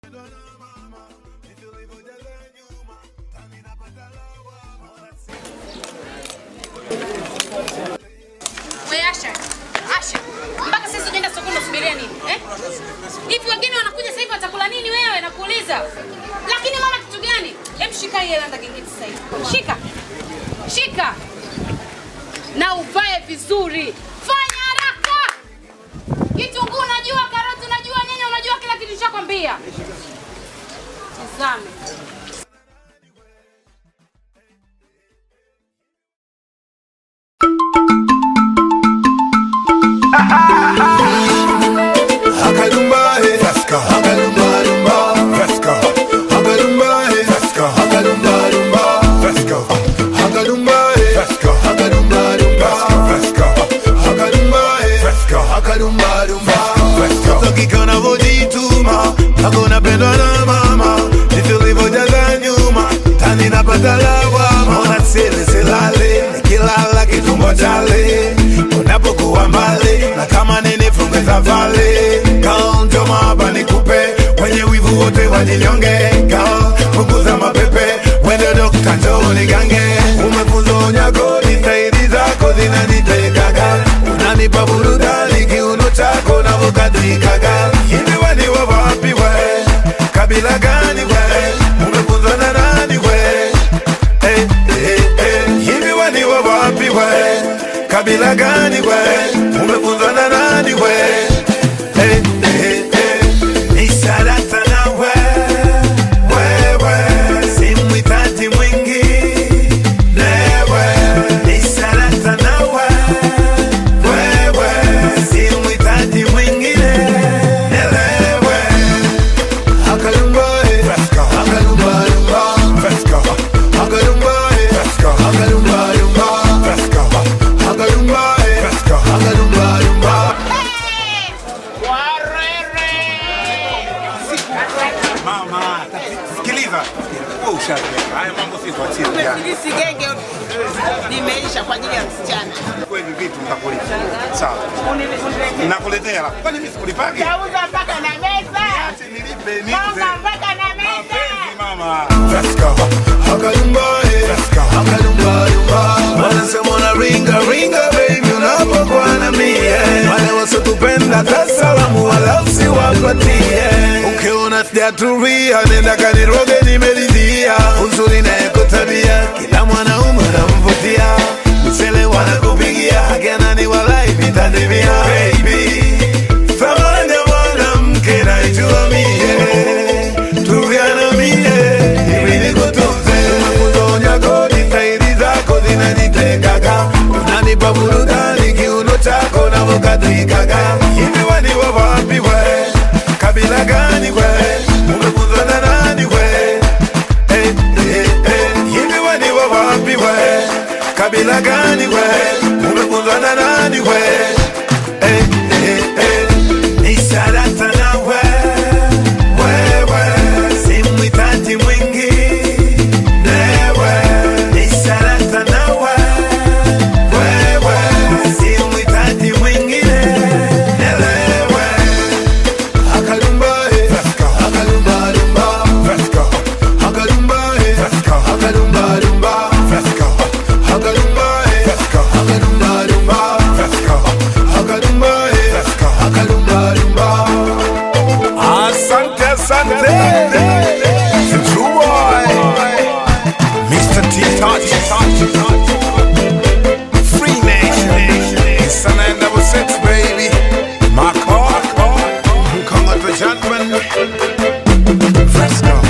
We Asha, Asha, mpaka sasa unaenda sokoni unasubiria nini eh? Hivi wageni wanakuja sasa hivi watakula nini wewe? Nakuuliza. Lakini mama, kitu gani? Hem, shika hii hela ndagingiti sasa hivi. Shika, shika na uvae vizuri. Fanya haraka. Kitunguu unajua, karoti unajua, nyanya unajua, kila kitu nishakwambia. Tazame. Hakalumba, eh. Hakalumba, lumba. Hakalumba, eh. Hakalumba, lumba. Hakalumba, eh. Hakalumba, lumba. Hakalumba, eh. Hakalumba, lumba. Mtoto kike unavyojituma mpaka unapendwa na mama ndivyo ulivyojaza nyuma tani napata lawama ona sile silale nikilala kitumbo chale unapokuwa mbali na kama nini funge safari kaonjo maba nikupe wenye wivu wote wajinyonge kao punguza mapepe wende dokta njoo nigange umefunzwa unyagoni staili zako zinanitekaga unanipa burudani kiuno chako navokadrikaga hivi wani wa wapi we kabila gani we umefunzwa na nani we hey, hey, hey. hivi wani wa wapi we kabila gani we umefunzwa na nani we hey, hey, hey. ni sadaka na we wewe simhitaji mwingi newe ni sadaka na we wewe simhitaji mwingine nelewe Hakalumba, eh. Hakalumba, lumba. Hakalumba, eh. Hakalumba, lumba. Hakalumba, eh. Hakalumba, lumba. Mama, sikiliza. Wewe ushazoea. Haya mambo sisi tuachie jana. Hisi genge limeisha kwa ajili ya msichana. Kwa hivi vitu mtakulipa. Sawa. Nakuletea la. Kwani mimi sikulipagi? Tauza mpaka na meza. Acha nilipe nipe. Mama mpaka na meza. Mapenzi mama. Hakalumba, eh. Hakalumba, lumba. Wanasema una ringa ringa baby unapokuwa na mie wale wasotupenda tasalamu wala usiwapatie ukiona sijatulia nenda kaniroge nimeridhia uzuri nayeko tabia kila mwanaume namvutia msele wanakupigia akenani walai vitandimia baby thamani ya mwanamke naijua mie tuviana mie hivi nikutunze makuzonya kodi staili zako zinanitekaga unanipa burudani kiuno chako navokadrikaga hivi wani wa wapi we kabila gani we umefunzwa na nani we hey, hey, hey. hivi wani wa wapi we kabila gani we umefunzwa na nani we hey, hey, hey. ni sadaka na we wewe simhitaji mwingi newe ni sadaka na we wewe simhitaji mwingine nelewe Hakalumba, eh. Hakalumba, lumba. Hakalumba, eh. Hakalumba, lumba. Hakalumba, eh. Hakalumba, lumba. Hakalumba, eh. Hakalumba, lumba. Asante, asante. The true boy. Mr. T-Touch. Free Nation. It's an end double six, baby. My car. Come on, the gentleman. Fresco.